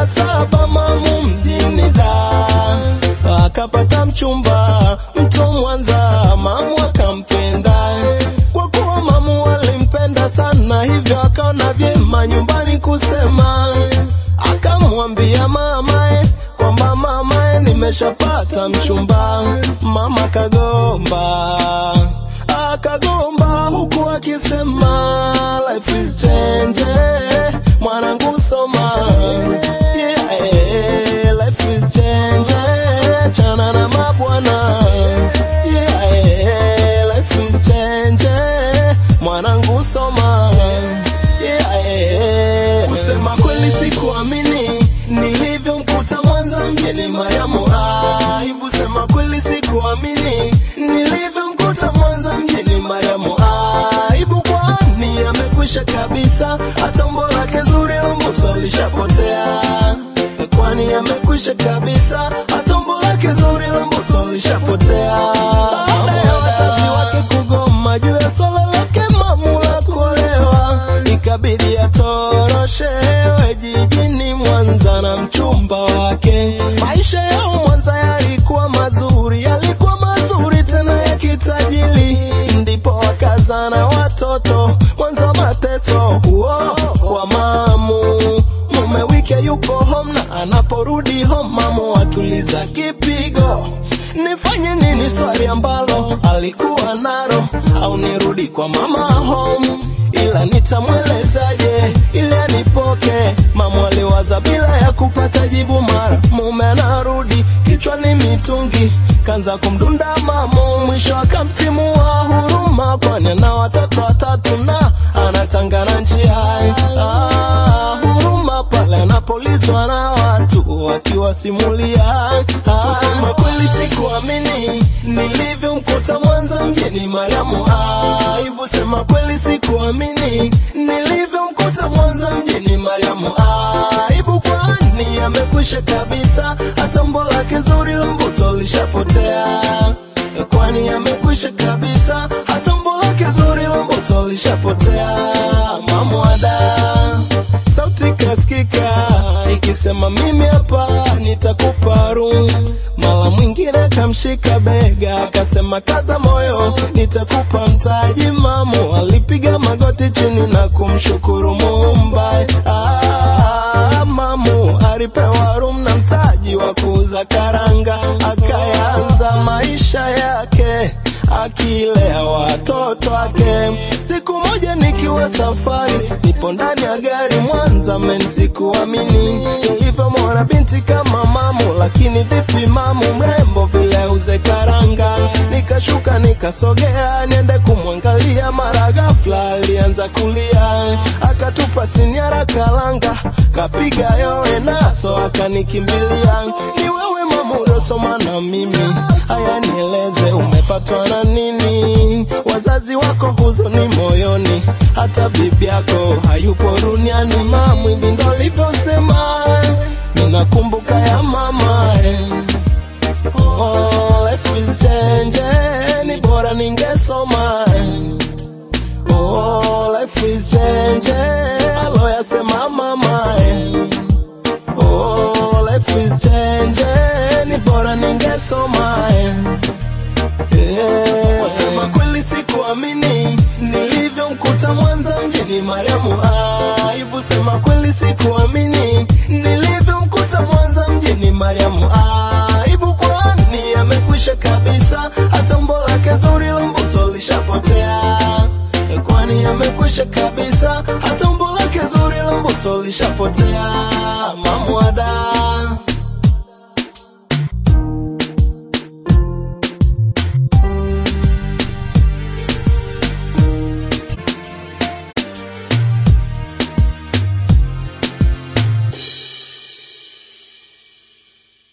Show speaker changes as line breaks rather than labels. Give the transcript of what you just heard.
miaka saba mamu mjini da akapata mchumba mtu Mwanza, mamu akampenda kwa kuwa mamu alimpenda sana, hivyo akaona vyema nyumbani kusema, akamwambia mamae kwamba mamae, nimeshapata mchumba. Mama kagomba akagomba huku akisema life is change, mwanangu soma yeah, life is change, chana na mabwana yeah, life is change, mwanangu soma yeah, kusema kweli sikuamini nilivyomkuta Mwanza mjini Mariamu, aibu sema kweli sikuamini nilivyomkuta Mwanza mjini Mariamu, aibu kwani amekwisha kabisa, hata umbo lake zuri la mbuto lishapotea, kwani amekwisha kabisa, hata umbo lake zuri la mbuto lishapotea, baada ya wazazi wake kugoma juu ya swala lake mamu la kuolewa, ikabidi atoroshewe jijini Mwanza na mchumba wake. Maisha yao Mwanza yalikuwa mazuri, yalikuwa mazuri tena ya kitajiri, ndipo wakazana watoto Mwanza mateso huo wa mamu mume wike yupo home na anaporudi home mamu atuliza kipigo nifanye nini swali ambalo alikuwa naro au nirudi kwa mama home ila nitamwelezaje ili anipoke mamu aliwaza bila ya kupata jibu mara mume anarudi kichwani mitungi kanza kumdunda mamu mwisho akamtimua huruma kwani ana watoto watatu na anatangana njia ah, huruma pale anapolizwa na watu wakiwasimulia ah, kusema kweli sikuamini nilivyomkuta Mwanza mjini Mariamu aibu sema kweli sikuamini nilivyomkuta Mwanza mjini Mariamu aibu kwani amekwisha kabisa hata umbo lake zuri la mvuto lishapotea kwani amekwisha kabisa hata umbo lake zuri la mvuto lishapotea mamwada sauti kaskika ikisema mimi hapa nitakupa room mara mwingine kamshika bega akasema kaza moyo nitakupa mtaji mamu alipiga magoti chini na kumshukuru muumba ah, mamu alipewa room na mtaji wa kuuza karanga akayanza maisha yake akilea watoto wake. Siku moja nikiwa safari, nipo ndani ya gari Mwanza, men sikuamini nilivyomwona binti kama mamu, lakini vipi mamu mrembo vile uze karanga. Nikashuka nikasogea niende kumwangalia, mara ghafla alianza kulia, akatupa siniara kalanga, kapiga yowe naso akanikimbilia. Ni wewe mamu uliosoma na mimi, haya nieleze umepatwa na nini? Wazazi wako huzuni moyoni, hata bibi yako hayupo duniani. Mamu, hivi ndo alivyosema, ninakumbuka ya mama eh. Oh, life is change, ni bora ningesoma eh. Oh, life is change, aloyasema mama eh. Oh, life is change, ni bora ningesoma eh. Yeah. Wasema kweli sikuamini nilivyomkuta Mwanza mjini Mariamu aibu. Sema kweli sikuamini nilivyomkuta Mwanza mjini Mariamu aibu, kwani amekwisha kabisa, hata umbo lake zuri la mvuto lishapotea, kwani amekwisha kabisa, hata umbo lake zuri la mvuto lishapotea, mamwada